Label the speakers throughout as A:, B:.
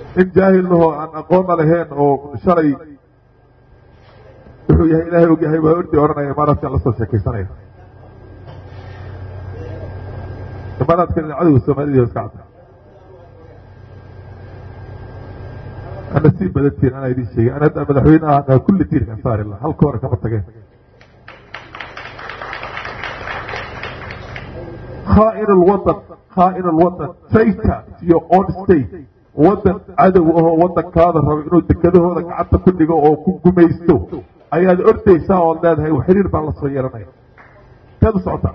A: nin jaahilahoo aan aqoonna lahayn oo shalay wuxuu yahay ilaahay og yahay baa ordi odhanaya imaaraadkan la soo sheekaysanaya imaaraadkan cadowga soomaalida iska cadda ana sii badantiin anaa idiin sheegay ana hadda madaxweyne ah kulli tiirkan saari laha halka hore kama tageen khaain lwadan khaain lwadan trayta your own state wadan cadow ahoo wadankaada rabo inuu dekedahooda gacanta ku dhigo oo ku gumaysto ayaad ordaysaa ood leedahay xiriir baan la soo yeelanaya inteed u socotaa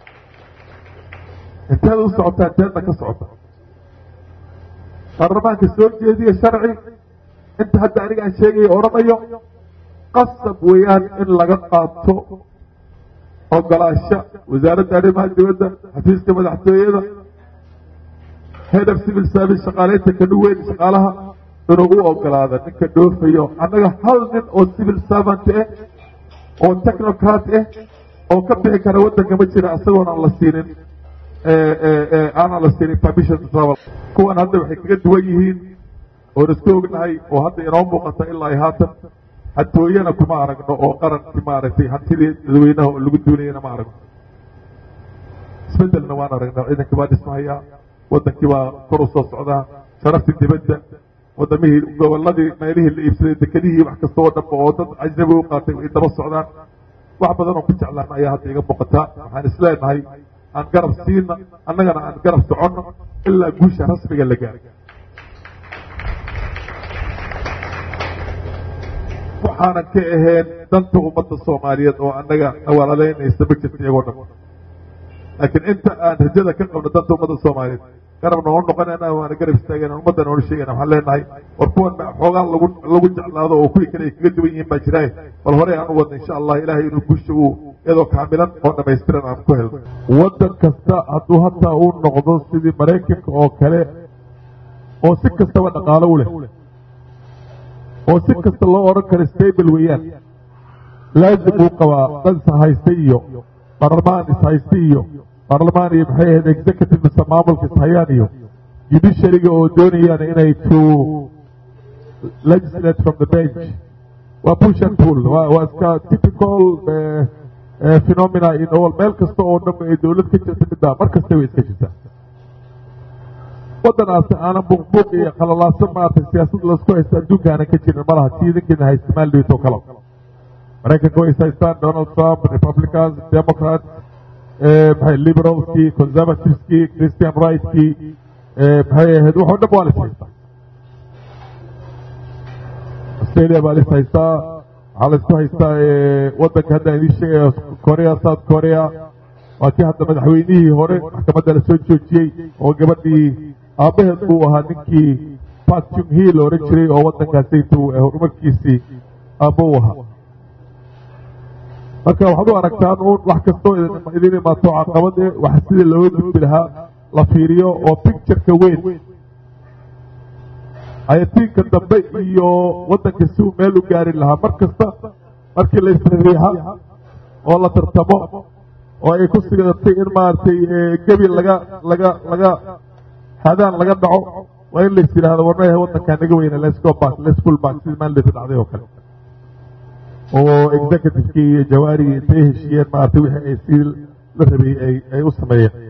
A: inteed u socotaa inteedna ka socota baarlamaanka soo jeediya sharci inta hadda aniga aan sheegaya odhanayo qasab weeyaan in laga qaato ogolaasho wasaaradda arrimaha dibadda xafiiska madaxtooyada head of civil service shaqaaleynta kanu weyn shaqaalaha inuu u ogolaada ninka dhoofayo annaga hal nin oo civil servant ah oo technocrat ah oo ka bixi kara waddanka ma jira isagoon aan la siinin aanan la siinin permission to travel kuwan hadda waxay kaga duwan yihiin oon isku ognahay oo hadda inoo muuqata ilaa ay haatan xatooyana kuma aragno oo qarankii maaragtay hantidii dadweynaha oo lagu duunayana ma aragno isbedelna waan aragnaa ciidankii baa dhismahayaa wadankii baa kor u soo socdaa sharaftii dibadda wadamihii goboladii meelihii la iibsaday dekedihii wax kasta oo dhanba oo dad ajnabi u qaatay ay daba socdaan wax badan oo ku jeclaan ayaa hadda iga muuqataa waxaan isleenahay aan garab siina annagana aan garab soconno ilaa guusha rasmiga la gaaro waxaanan ka ahayn danta ummadda soomaaliyeed oo annaga nawalaleynaysa ma jirta iyagoo dhan laakiin inta aan rajada ka qabno danta ummadda soomaaliyeed garabna oo noqonayna waana garab istaagayna ummaddan oona sheegayna waxaan leenahay war kuwan xoogaa lagu lagu jeclaado oo kuwii kale ay kaga duwan yihiin baa jiraaye bal horey aan u wadna insha allah ilaahay inuu guusha uu iyadoo kaamilan oo dhamaystiran aan ku helno waddan kasta hadduu hataa uu noqdo sidii maraykanka oo kale oo si kastaba dhaqaalo u leh oo si kasta loo odhan karo stable weeyaan laazim uu qabaa dad ishaystay iyo baarlamaan ishaystay iyo baarlamaan iyo maxay ahayd executive mise maamulka ishayaan iyo judiciaryga oo doonayaan inay to legislate from the bench waa push and pull waa waa iska typical phenomena in all meel kasta oo dhan ay dowlad ka jirta middaa mar kasta way iska jirtaa waddanaasi aanan buuqbuuq iyo qalalaaso maaragtay siyaasad laisku haysto adduunka aanan ka jirin malaha si idinkiina haysta maaldiis oo kale maraykanka way is haystaan donald trump republicans democrats maxay liberalskii conservativeskii christian rightskii maxay ahayd waxoo dhan waa la is haystaa australia baa la is haystaa waxaa la isku haystaa waddanka hadda idin sheegaya korea south korea waa kii hadda madaxweynihii hore maxkamadda la soo joojiyey oo gabadhii aabbaheed uu ahaa ninkii park jung-hee la odhan jiray oo waddankaasaytu horumarkiisii aabbo u ahaa marka waxaad u aragtaan uun wax kastoo idin imaato caqabade wax sidii looga gudbi lahaa la fiiriyo oo pictureka weyn ayatiinka dambe iyo waddanka si uu meel u gaari lahaa mar kasta markii la isriixa oo la tartamo oo ay ku sigatay in maaragtay gebi laga laga laga hadaan laga dhaco waa in lais yidhahdo warnayahay waddankaa naga weyna lesgo back lesful back sidii maalidasa dhacday oo kale oo executivekii iyo jawaarigii intay heshiiyeen maaragtay wixii ay sii la rabay ay ay u sameeyeen